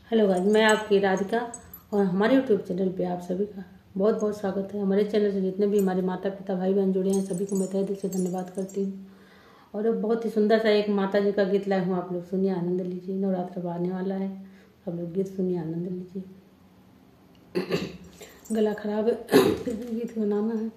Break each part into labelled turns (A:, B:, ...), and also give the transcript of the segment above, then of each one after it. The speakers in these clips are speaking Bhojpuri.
A: हेलो गाइस मैं आपकी राधिका और हमारे यूट्यूब चैनल पे आप सभी का बहुत बहुत स्वागत है हमारे चैनल से जितने भी हमारे माता पिता भाई बहन जुड़े हैं सभी को मैं तहे दिल से धन्यवाद करती हूँ और अब बहुत ही सुंदर सा एक माता जी का गीत लाए हूँ आप लोग सुनिए आनंद लीजिए नवरात्र अब आने वाला है आप लोग गीत सुनिए आनंद लीजिए गला खराब है फिर भी गीत बनाना है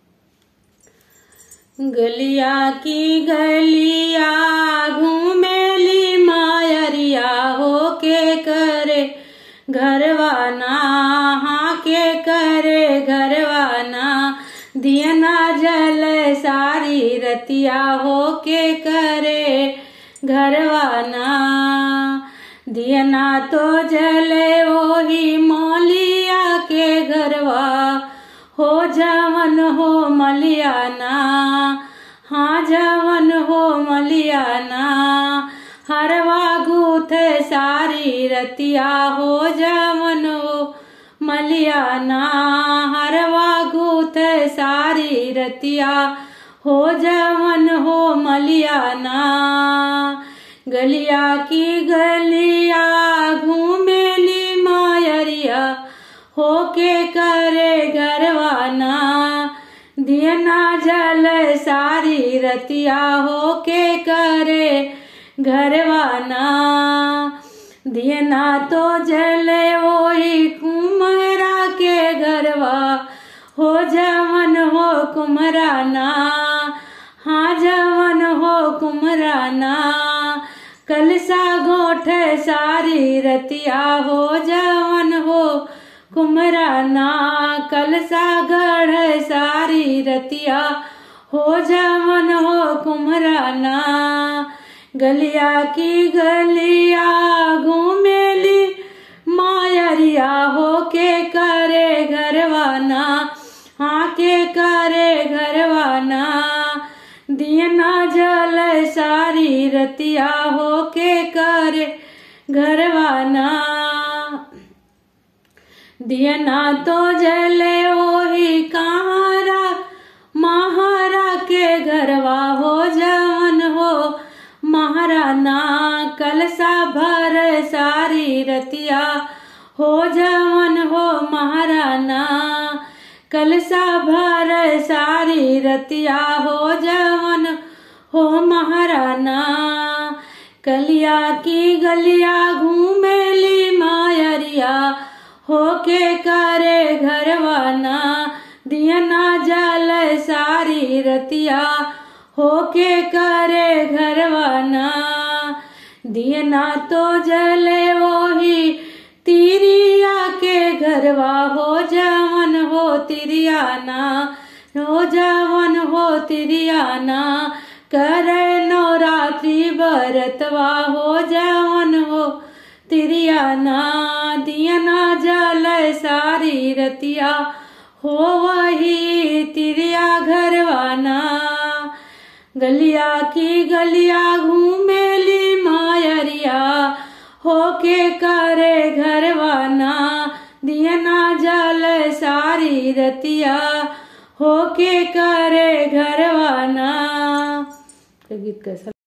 A: गलिया की गलिया घूमेली मायरिया हो के करे घरवाना हाँ के करे घरवाना दियना जल सारी रतिया हो के करे घरवाना दियना तो जले वही मौलिया के घरवा हो जवन हो मलियाना हाँ जवन हो मलियाना हरवा गूथ सारी रतिया हो जवन हो मलियाना हरवा गूथ सारी रतिया हो जवन हो मलियाना गलिया की गलिया घूमेली मायरिया होके करे गरवाना दियना जल सारी रतिया होके करे घरवाना दियना तो जले वही कुमरा के घरवा हो जवन हो कुमराना हाँ जवन हो कुमराना कलसा गोठ सारी रतिया हो जवन हो कुमराना कलसा गढ़ सारी रतिया हो जवन हो कुमराना गलिया की गलिया घूमेली मायरिया हो के करे घरवाना हाँ के करे घरवाना दियना जल सारी रतिया हो के करे घरवाना दियना तो जले वही कहारा महारा के घरवा हो जवन हो महाराना कलसा भर सारी रतिया हो जवन हो महाराना कलसा भर सारी रतिया हो जवन हो महाराना कलिया की गलिया घूमेली मायरिया होके करे घरवाना दियना जल सारी रतिया होके करे घरवाना दियना तो जले वही तिरिया के घरवा हो जवन हो तिरियाना हो जवन हो तिरियाना करे नवरात्रि बरतवा हो जवन हो तिरियाना दियना जल सारी रतिया हो वही तिरिया घरवाना गलिया की गलिया घूमेली मायरिया होके करे घरवाना दियना जल सारी रतिया होके करे घरवाना गीत कैसा